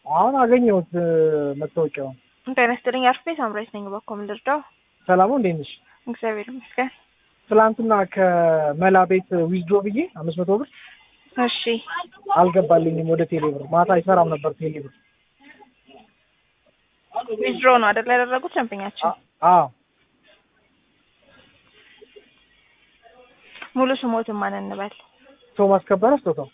አሁን አገኘሁት መታወቂያውን። ጤና ይስጥልኝ። አርፌ ሳምራዊት ነኝ። በኮም ልርዳው? ሰላም ነው፣ እንዴት ነሽ? እግዚአብሔር ይመስገን። ትላንትና ከመላ ቤት ዊዝድሮ ብዬ አምስት መቶ ብር እሺ አልገባልኝም ወደ ቴሌብር። ማታ አይሰራም ነበር ቴሌብር። ዊዝድሮ ነው አይደል ያደረጉት ደንበኛችን? አዎ ሙሉ ስሞትን ማን እንበል? ቶማስ ከበረ ስጦታው።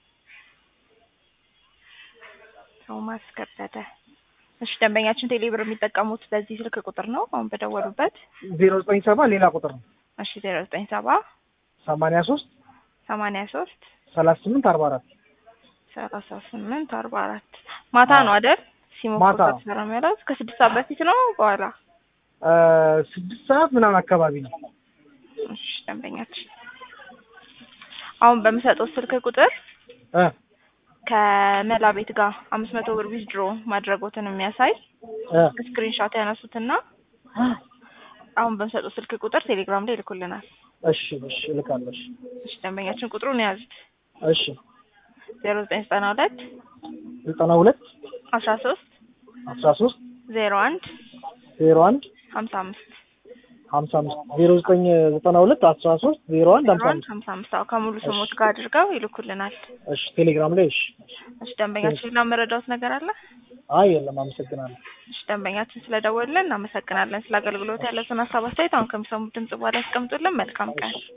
ቶማስ ከበደ። እሺ ደንበኛችን ቴሌብር የሚጠቀሙት በዚህ ስልክ ቁጥር ነው አሁን በደወሉበት? ዜሮ ዘጠኝ ሰባ ሌላ ቁጥር ነው እሺ ዜሮ ዘጠኝ ሰባ ሰማንያ ሶስት ሰማንያ ሶስት ሰላሳ ስምንት አርባ አራት ሰላሳ ስምንት አርባ አራት ማታ ነው አይደል? ሲሞክሩ ማታ። ከተሰራ ያሉት ከስድስት ሰዓት በፊት ነው በኋላ? ስድስት ሰዓት ምናምን አካባቢ ነው። እሺ ደንበኛችን አሁን በምሰጠው ስልክ ቁጥር እ ከመላ ቤት ጋር አምስት መቶ ብር ዊዝድሮ ማድረጎትን የሚያሳይ እ ስክሪንሾት ያነሱትና አሁን በምሰጠው ስልክ ቁጥር ቴሌግራም ላይ ይልኩልናል። እሺ እሺ እልካለሁ። እሺ እሺ ደንበኛችን ቁጥሩን የያዙት እሺ ዜሮ ዘጠኝ ዘጠና ሁለት ዘጠና ሁለት አስራ ሶስት አስራ ሶስት ዜሮ አንድ ዜሮ አንድ ሀምሳ አምስት ሀምሳ አምስት ዜሮ ዘጠኝ ዘጠና ሁለት አስራ ሶስት ዜሮ አንድ ዜሮ ሀምሳ አንድ አምስት ሀምሳ አምስት አዎ ከሙሉ ስሞት ጋር አድርገው ይልኩልናል። እሺ ቴሌግራም ላይ እሺ። እሺ ደንበኛችን ሌላ መረዳት ነገር አለ? አይ የለም፣ አመሰግናለሁ። እሺ ደንበኛችን ስለደወልን እናመሰግናለን። ስለ አገልግሎት ያለውን ሀሳብ አስተያየት አሁን ከሚሰሙት ድምጽ በኋላ ያስቀምጡልን። መልካም ቀን